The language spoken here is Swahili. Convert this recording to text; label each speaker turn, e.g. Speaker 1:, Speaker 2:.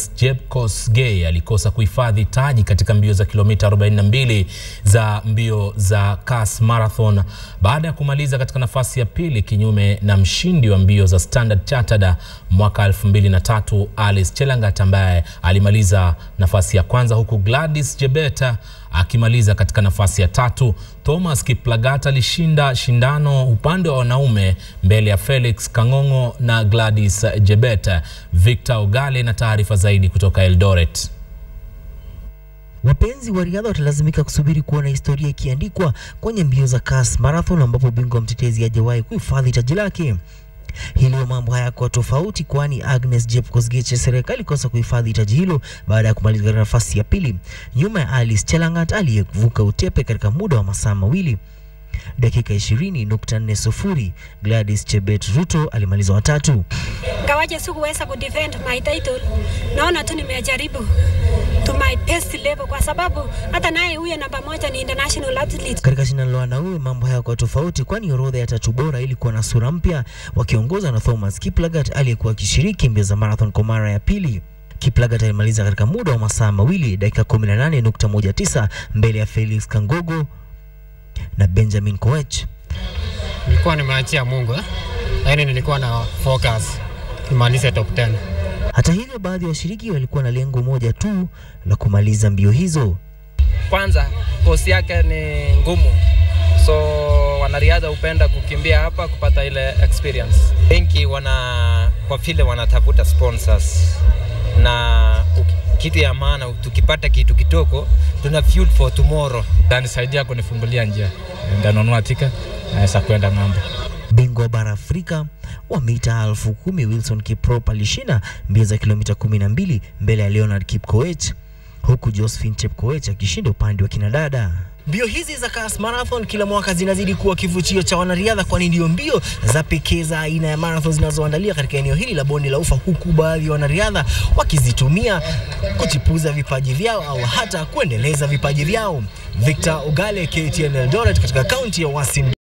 Speaker 1: Agnes Jepkosgei alikosa kuhifadhi taji katika mbio za kilomita 42 za mbio za Kas Marathon baada ya kumaliza katika nafasi ya pili kinyume na mshindi wa mbio za Standard Chartered mwaka 2003 Alice Chelangat ambaye alimaliza nafasi ya kwanza huku Gladys Jebeta akimaliza katika nafasi ya tatu. Thomas Kiplagat alishinda shindano upande wa wanaume mbele ya Felix Kang'ong'o na Gladys Jebeta. Victor Ogale na taarifa zaidi kutoka Eldoret.
Speaker 2: Wapenzi wa riadha watalazimika kusubiri kuona historia ikiandikwa kwenye mbio za Kas Marathon ambapo bingwa mtetezi hajawahi kuhifadhi taji lake. Hilo mambo hayakuwa tofauti, kwani Agnes Jepkosgei Cheserek alikosa kuhifadhi taji hilo baada ya kumaliza katika nafasi ya pili nyuma ya Alice Chelangat aliyevuka utepe katika muda wa masaa mawili dakika 20.40. Gladys Chebet Ruto alimaliza watatu.
Speaker 3: Ngawaje sikuweza kudefend my title, naona tu nimejaribu to my best level, kwa sababu hata naye huyo namba moja ni international athlete.
Speaker 2: Katika shindano la wanaume mambo hayakuwa tofauti, kwani orodha ya tatu bora ilikuwa na sura mpya, wakiongozwa na Thomas Kiplagat aliyekuwa akishiriki mbio za marathon kwa mara ya pili. Kiplagat alimaliza katika muda wa masaa mawili dakika 18.19 mbele ya Felix Kangogo na Benjamin Koech.
Speaker 4: Nilikuwa nimeachia Mungu eh? Lakini nilikuwa na focus nimalize top 10.
Speaker 2: Hata hivyo, baadhi ya washiriki walikuwa na lengo moja tu la kumaliza mbio hizo.
Speaker 5: Kwanza kosi yake ni ngumu, so wanariadha hupenda kukimbia hapa kupata ile experience.
Speaker 6: Wengi wana kwa vile wanatafuta sponsors na kitu ya maana, tukipata kitu kitoko tuna fuel for tomorrow.
Speaker 7: Tanisaidia kunifungulia njia, ndanunua tika naweza kwenda ng'ambo.
Speaker 2: Bingwa bara Afrika wa mita elfu kumi Wilson Kiprop alishinda mbio za kilomita 12 mbele ya Leonard Kipkoech huku Josephine Chepkoech akishinda upande wa kinadada. Mbio hizi za Kas Marathon kila mwaka zinazidi kuwa kivutio cha wanariadha, kwani ndio mbio za pekee za aina ya marathon zinazoandalia katika eneo hili la bonde la Ufa, huku baadhi ya wanariadha wakizitumia kuchipuza vipaji vyao au hata kuendeleza vipaji vyao. Victor Ogale, KTN Eldoret, katika kaunti ya Uasin.